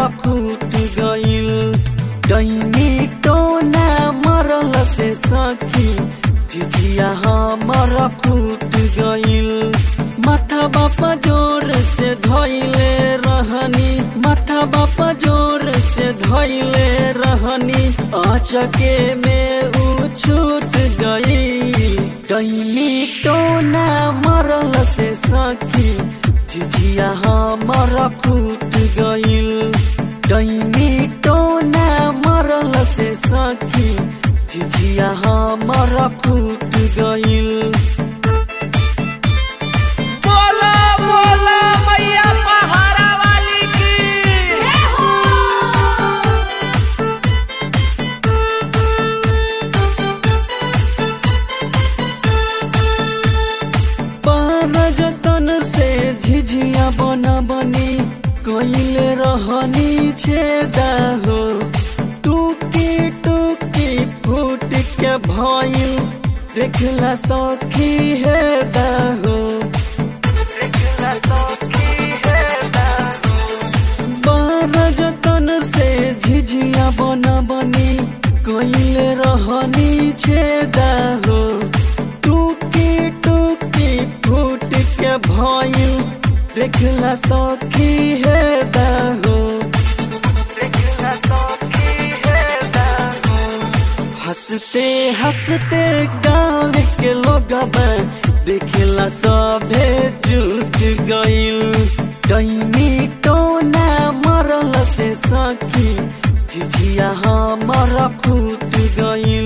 हमारा फूट गइल डैनी टोना मरल से सखी जिजिया हमारा फूट गइल माथा बापा जोर से धैले रहनी माथा बापा जोर से धैले रहनी आचके में ऊ छूट गई डैनी टोना मरल से सखी जिजिया हमारा फूट गइल डैनी टोना मरल से सखी जिजिया हमारा फूट गइल बोला बोला मैया पहाड़ा वाली की पार जतन से झिझिया बना बनी कइले रहनी छेदा हो टूकी टूकी फूट के भइल देखला सखी है हो देखला सखी है बार जतन से झिझिया बना बनी कइले रहनी छेदा हो टूकी टूकी फूट के भइल देखला सखी है हो देखला सखी है हंसते हंसते गाँव के लोग देखला सभे जुट गइल डैनी टोना मरल से सखी जिजिया हमारा फूट गइल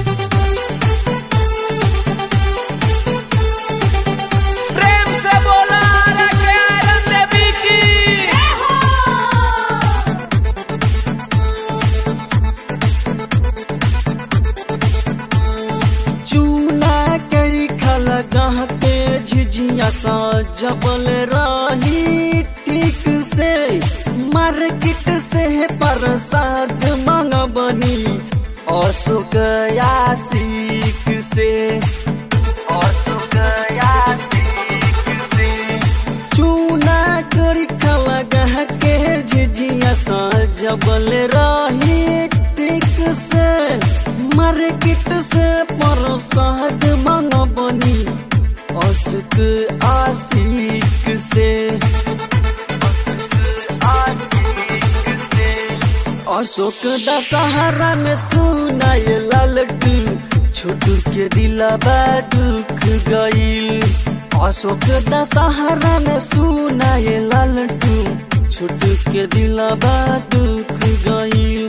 प्रेम से बोला रखे आनंद देवी की चूना करी खल गहते झिझिया सा जबल रही ठीक से मार्केट से प्रसाद मंगबनी अशोक यासिक से अशोक यासिक से चूना करी खल गह के झिझिया सा जबल रही ठीक से मार्केट से प्रसाद मंगबनी अशोक आशिक से अशोक दशहरा में सुनाए लालटू छोटू के दिलबा दुख गईल अशोक दशहरा में सुनाए लालटू छोटू के दिलबा दुख गईल